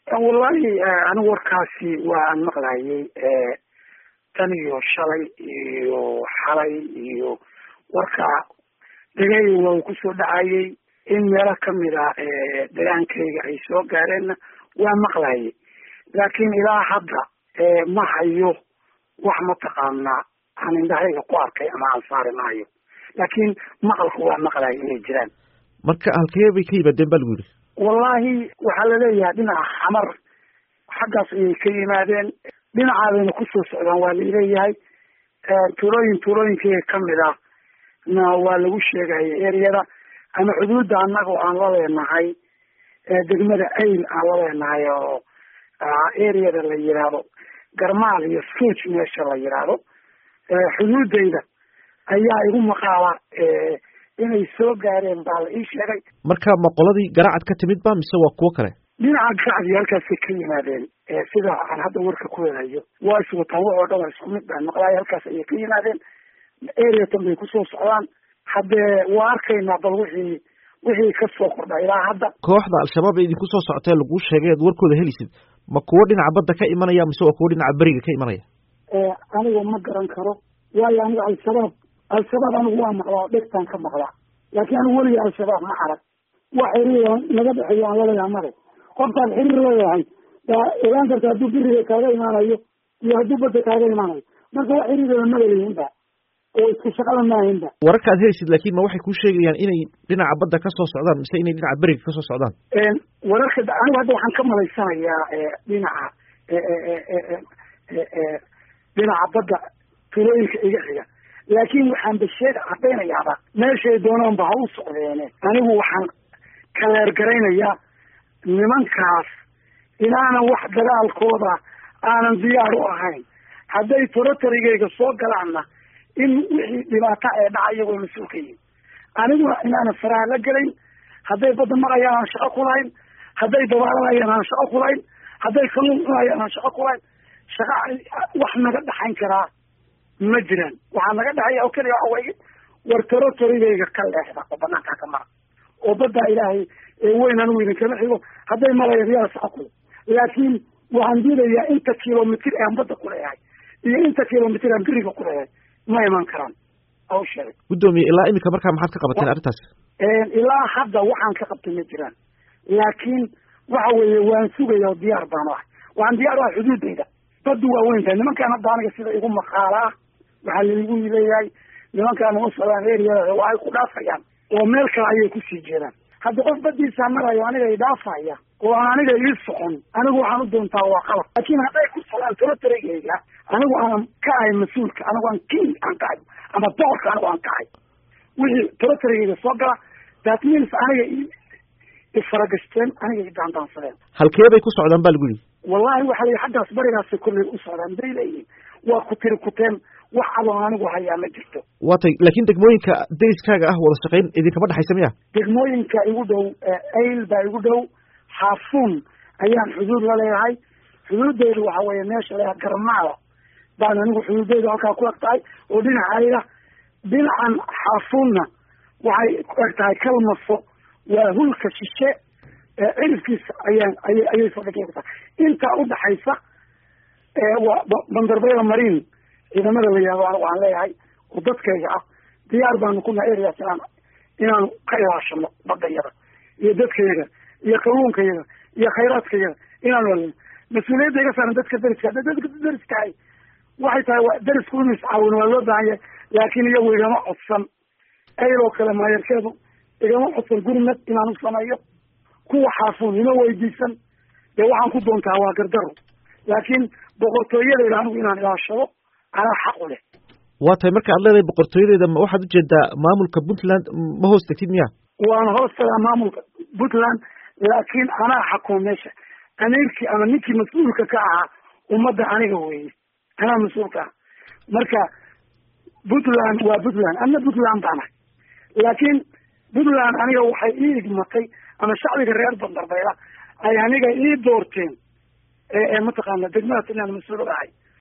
wallahi anigu warkaasi waa aan maqlayay tan iyo shalay iyo xalay iyo warka dhegey waa uu kusoo dhacayay in meelo kamid a degaankayga ay soo gaareenna waa maqlayay laakiin ilaa hadda ma hayo wax mataqaanaa aan indhahayga ku arkay ama aan saari maayo laakiin maqalku waa maqlaya inay jiraan marka halkee bay ka yimaadeen ba lagu yidhi wallahi waxaa laleeyahay dhinaca xamar xaggaas ayay ka yimaadeen dhinacaadayna kusoo socdaan waa laleeyahay tuulooyin tuulooyinkayga kamid ah na waa lagu sheegaya ereyada ama xuduudda annaga aan la leenahay degmada ail aan la leenahay oo ereyada la yidhaahdo garmaal iyo suuj meesha la yidhaahdo xuduudayda ayaa igu maqaala inay soo gaareen baa la ii sheegay marka ma qoladii garacad ka timid ba mise waa kuwo kale dhinaca garacdi halkaasay ka yimaadeen sida aan hadda warka ku helayo waa iswataan wax oo dhan waa isku mid baan maqlaaya halkaas ayay ka yimaadeen ereatan bay kusoo socdaan haddee waa arkaynaa bal wixii wixii kasoo kordha ilaa hadda kooxda al-shabaab ee idinku soo socotee laguu sheegay ad warkooda helisid ma kuwo dhinaca badda ka imanaya mise waa kuwo dhinaca beriga ka imanaya aniga ma garan karo waayo aniga al-shabaab al-shabaab anigu waa maqlaa dhegtaan ka maqlaa laakiin anigu weliga al-shabaab ma arag wax xiriir naga dhexeeyo aan laleeyaha male qofkaad xiriir leeyahay yaa ogaan karta hadduu beriga kaaga imaanayo iyo hadduu badda kaaga imaanayo marka wax xiriirada magalayihinba oo isku shaqada maahinba wararka aad helaysid laakiin ma waxay kuu sheegayaan inay dhinaca badda kasoo socdaan mise inay dhinaca beriga kasoo socdaan wararka anigu hadda waxaan ka malaysanayaa dhinaca dhinaca badda tulooyinka iga xiga laakiin waxaan basheega cadaynayaaba meeshay doonaanba ha u socdeene anigu waxaan kaleergaraynayaa nimankaas inaanan wax dagaalkooda aanan diyaar u ahayn hadday torotarigayga soo galaanna in wixii dhibaata ee dhaca iyagoo mas-uul ka yihin aniguna inaanan faraha la gelayn hadday badda marayaan aan shaqo ku lahayn hadday dabaalanayaan aan shaqo ku lahayn hadday kaluun cunayaan aan shaqo ku lahayn shaqa wax naga dhaxayn karaa ma jiraan waxaa naga dhexeeya oo keliya waxa weye war torotorigayga ka leexda oo banaankaa ka mara oo baddaa ilaahay weyn anigu idinkama xigo hadday marayaan yaa shaqo kule laakiin waxaan diidayaa inta kilomitr aan badda ku leeyahay iyo inta kilomitr aan beriga ku leeyahay ma iman karaan aw sheegay guddoomiye ilaa imika markaa maxaad ka qabateen arrintaas ilaa hadda waxaan ka qabtay ma jiraan laakiin waxa weeye waan sugaya oo diyaar baan u ahay waxaan diyaar u ahay xuduudayda baddu waa weyn tahay nimankaan hadda aniga sida igu maqaalaa waxaa laigu leeyahay nimankaan uma socdaan eriyada waa ay ku dhaafayaan oo meel kale ayay kusii jeedaan hadda qof badiisaa marayo aniga i dhaafaya oo aan aniga ii socon anigu waxaan u doontaa waa qalab laakiin hadday ku socdaan torotarigayga anigu aan ka ahay mas-uulka anigu aan king aan ka ahay ama boqorka anigu aan ka ahay wixii torotarigayga soo gala that means aniga ifaragashteen aniga i daandaansadeen halkee bay ku socdaan ba lagu yihi wallahi waxa la xaggaas barigaasi kolley u socdaan bay leeyihin waa ku tiri kuteen wax adoon anigu hayaa ma jirto waa tay laakiin degmooyinka deriskaaga ah wada shaqayn idinkama dhexaysa miya degmooyinka igu dhow ail baa igu dhow xaafuun ayaan xuduud la leeyahay xuduudeydu waxa weeye meesha leeyahay garmaala baan anigu xuduudeydu halkaa ku eg tahay oo dhinacayga dhinacan xaafuunna waxay ku eg tahay kalmafo waa hulka shishe cirifkiisa ayaan ayay ayay fadhiga ku tahay intaa udhaxaysa waa bandarbayda mariin ciidamada la yihahdo anigu aan leeyahay oo dadkayga ah diyaar baanu ku nahay areas inaan inaanu ka ilaashano badayada iyo dadkayaga iyo kalluunkayaga iyo khayraadkayaga inaanu alino mas-uuliyadda iga saaran dadka deriska hadda dadka deriskahay waxay tahay waa derisku inu iscaawin waa loo baahan yahay laakiin iyagu igama codsan ayloo kale maayarkeedu igama codsan gurmad inaan u sameeyo kuwa xaafuun ima weydiisan dee waxaan ku doontaa waa gardaro laakiin boqortooyadeyda anigu inaan ilaashado anaa xaq u leh waa tahay marka ad leedahay boqortooyadeeda ma waxaad ujeedaa maamulka puntland ma hoos tegtid miya waana hoos tagaa maamulka puntland laakiin anaa xakuma meesha amiirkii ama ninkii mas-uulka ka ahaa ummadda aniga weeye anaa mas-uulka ah marka puntland waa puntland ana puntland baanahay laakiin puntland aniga waxay ii igmatay ama shacbiga reer bandarbayla ay aniga ii doorteen mataqaana degmadaas inaan mas-uul ahay